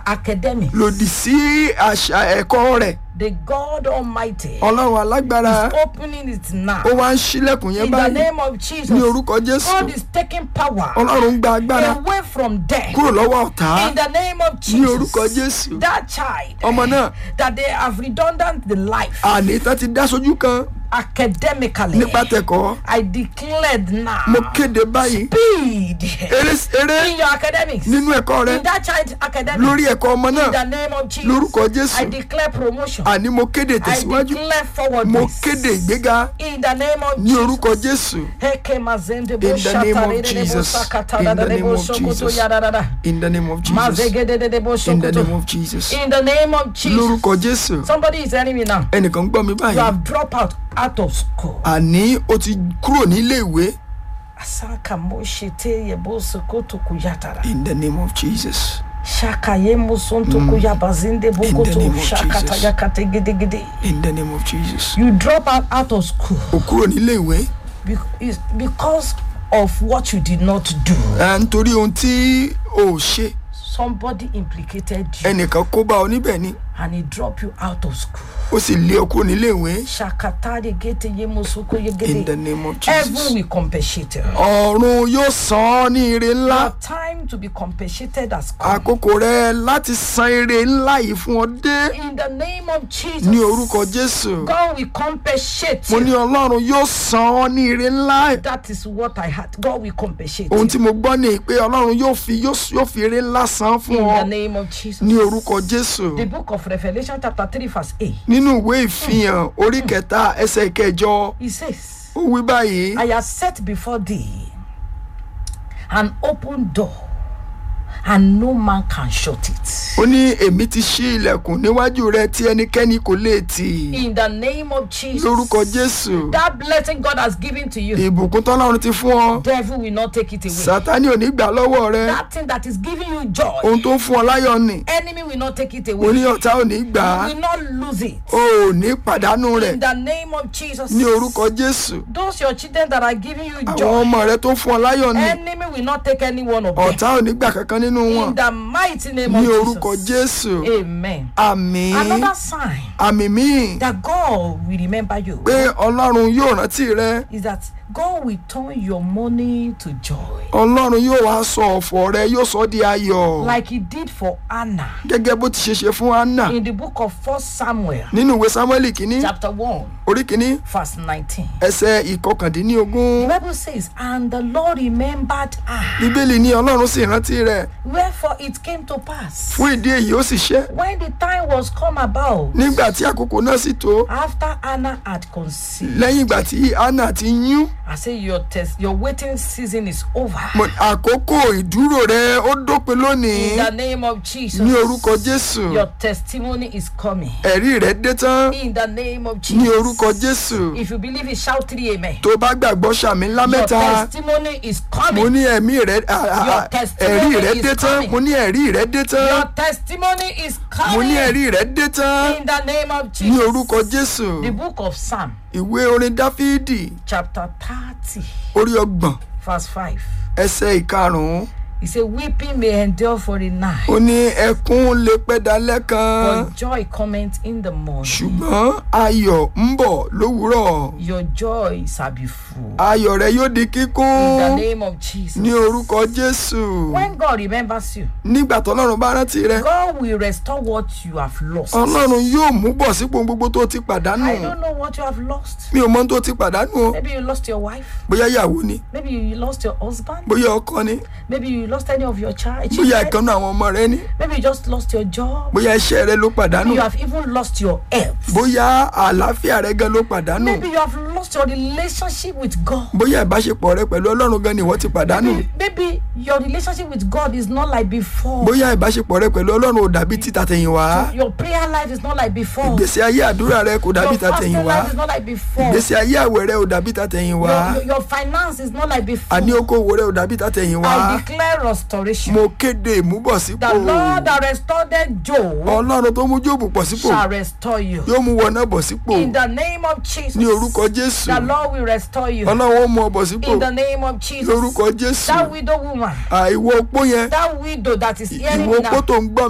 academics. lòdì sí àṣà ẹ̀kọ́ rẹ̀ The God Almighty ọlọ́run alágbára is opening it now. ó wá ń ṣílẹ̀kùn yẹn In the báyìí name of ní Jesus, orúkọ jésù God is taking power ọlọ́run ń gba agbára away from death. kúrò lọ́wọ́ ọ̀tá In the name of ní orúkọ Jesus, jésù that child ọmọ náà that they have redundant the life àní tán ti dá sójú kan academically. nípa tẹ̀kọ́ I declared now mo kéde báyìí speed eré eré in your academics. nínú ẹ̀kọ́ rẹ In that child academics. lórí ẹ̀kọ́ ọmọ In náà the name of Jesus. lórúkọ jésù I declare promotion. àní mo kéde I tẹ̀síwájú declare mo forwardness. kéde ìgbéga In the name of ní Jesus. orúkọ jésù Heke mazende In the name of boshatarere Jesus. bosakata In the dadade name of bosokoto Jesus. yadadada. in the name of jesus Mazegedede in the bosokoto. name of jesus In the name of Jesus. lórúkọ jésù Somebody is telling me now. ẹnìkan gbọ́ mi You báyìí have dropped out out of school. àní o ti kúrò nílé ìwé Asaka moshete ye bosokoto kuyatara. in the name of jesus Shaka ye musonto kuyabazinde bokoto. name of Shakata Jesus. yakate gede gede. in the name of jesus You drop out out of school o kúrò nílé ìwé be- is because of what you did not do. ẹ, nítorí ohun tí o ò ṣe Somebody implicated you ẹnìkan kó bá ọ níbẹ̀ ni and he dropped you out of school. ó sì lé ọ kúrò nílé ìwé Shakatari gete ye musoko ye in the gede. name of Heaven jesus will compensate you. ọ̀run yóò san ọ́ ní ire ńlá Your time to be compensated has come. àkókò rẹ láti san ire ńlá yìí fún ọ dé In the name of Jesus. ní orúkọ jésù God will compensate mo ní you. ọlọ́run yóò san ọ́ ní ire ńlá That is what I had. God will compensate ohun you. tí mo gbọ́ ni pé ọlọ́run yóò fi yóò yóò fi ire ńlá san fún In ọ the name of Jesus. ní orúkọ jésù The book of Revelation chapter 3 verse 8. nínú ìwé ìfihàn orí kẹta ẹsẹ̀ kẹjọ It says, ó wí báyìí I have set before thee an open door, and no man can shut it. ó ní èmi ti ṣí ilẹ̀kùn níwájú rẹ tí ẹnikẹ́ni kò lè tì In the name of Jesus. lórúkọ jésù That blessing God has given to you, ìbùkún tọ́lọ́run ti fún ọ devil will not take it away. sátani ò ní gbà lọ́wọ́ rẹ That thing that is giving you joy, ohun tó ń fún ọ láyọ̀ nì enemy will not take it ó away. ní ọ̀tá ò ní gbà á You will not lose it. o ò ní pàdánù rẹ̀ In the name of Jesus. ní orúkọ jésù Those your children that are giving you àwọn joy, ọmọ rẹ tó ń fún ọ láyọ̀ nì enemy will not take any one of them. ọ̀tá ò ní gbà kankan nínú wọn In the mighty name ní of orúkọ Jesus. jésù Amen. àmì Another sign àmì míì that God will remember you pé ọlọ́run yóò rántí rẹ is that God will turn your money to joy, ọlọ́run yóò wá sọ ọ̀fọ̀ rẹ yóò sọ ọ́ di ayọ̀ like He did for Anna gẹ́gẹ́ bó ti ṣe ṣe fún anna in the book of First Samuel, nínú ìwé samuel kínní chapter 1, orí kínní verse 19. ẹsẹ̀ ìkọkàndínlógún The Bible says, And the Lord remembered her. bíbélì ní ọlọ́run sì rántí rẹ Wherefore it came to pass, fún ìdí èyí ó sì ṣe when the time was come about, nígbà tí àkókò náà sì tó after Anna had conceived, lẹ́yìn ìgbà tí anna ti yún I say your test, your waiting season is over. mo- àkókò ìdúró rẹ ó dópin lónìí In the name of Jesus, ní orúkọ jésù your testimony is coming. ẹ̀rí rẹ dé tán In the name of ní Jesus, orúkọ jésù if you believe it, shout three amen. tó bá gbàgbọ́ sàmì ńlá Your mẹ́ta testimony is mo coming. ní ẹ̀mí rẹ à- à- Your à- testimony ẹ̀rí rẹ is dé tán coming. mo ní ẹ̀rí rẹ dé tán Your testimony is mo ní coming. ẹ̀rí rẹ dé tán In the name of ní Jesus. orúkọ jésù The book of Psalm, ìwé orin dáfídì chapter 30, orí ọgbọ̀n verse 5. ẹsẹ̀ ìkarùn-ún He said, Weeping may endure for a night, ó ní ẹkún lè pẹ́ dalẹ́ kan but joy cometh in the morning. ṣùgbọ́n ayọ̀ ń bọ̀ lówùúrọ̀ Your joy shall be full. ayọ̀ rẹ yóò di In the kíkún name of Jesus. ní orúkọ jésù When God remembers you, nígbà tọ́lọ́run bá rántí rẹ God will restore what you have lost. ọlọ́run yóò mú bọ̀ sípò gbogbo tó ti pàdánù I don't know what you have lost. mi ò mọ ohun tó ti pàdánù o Maybe you lost your wife. bóyá ìyàwó ni Maybe you lost your husband. bóyá ọkọ ni Maybe you lost any of your child. bóyá children. ìkànnì àwọn ọmọ rẹ ni Maybe you just lost your job. bóyá iṣẹ́ rẹ ló pàdánù Maybe you have even lost your health. bóyá àlàáfíà rẹ gan ló pàdánù Maybe you have lost your relationship with God. bóyá ìbáṣepọ̀ rẹ pẹ̀lú ọlọ́run gan ni ìwọ ti pàdánù Maybe, maybe your relationship with God is not like before. bóyá ìbáṣepọ̀ rẹ pẹ̀lú ọlọ́run ò dàbí ti tàtẹ̀yìnwá Your prayer life is not like before. ìgbésí ayé àdúrà rẹ kò dàbí Your fasting tàtẹ̀yìnwá life is not like before. ìgbésí ayé àwẹ̀ rẹ ò dàbí tàtẹ̀yìnwá Your, your, your finance is not like before. àní okòwò rẹ ò dàbí tàtẹ̀yìnwá I declare restoration. mo kéde ìmúbọ̀sípò The Lord that restored Job ọlọ́run tó mú jóòbù pọ̀ sípò shall restore you. yóò mú wọn náà bọ̀ sípò In the name of Jesus. ní orúkọ jésù The Lord will restore you. ọlọ́run ó mú ọ bọ̀ sípò In the name of Jesus. lórúkọ jésù That widow woman, àìwọ opó yẹn that widow that is hearing ìwọ me opó now, tó ń gbọ́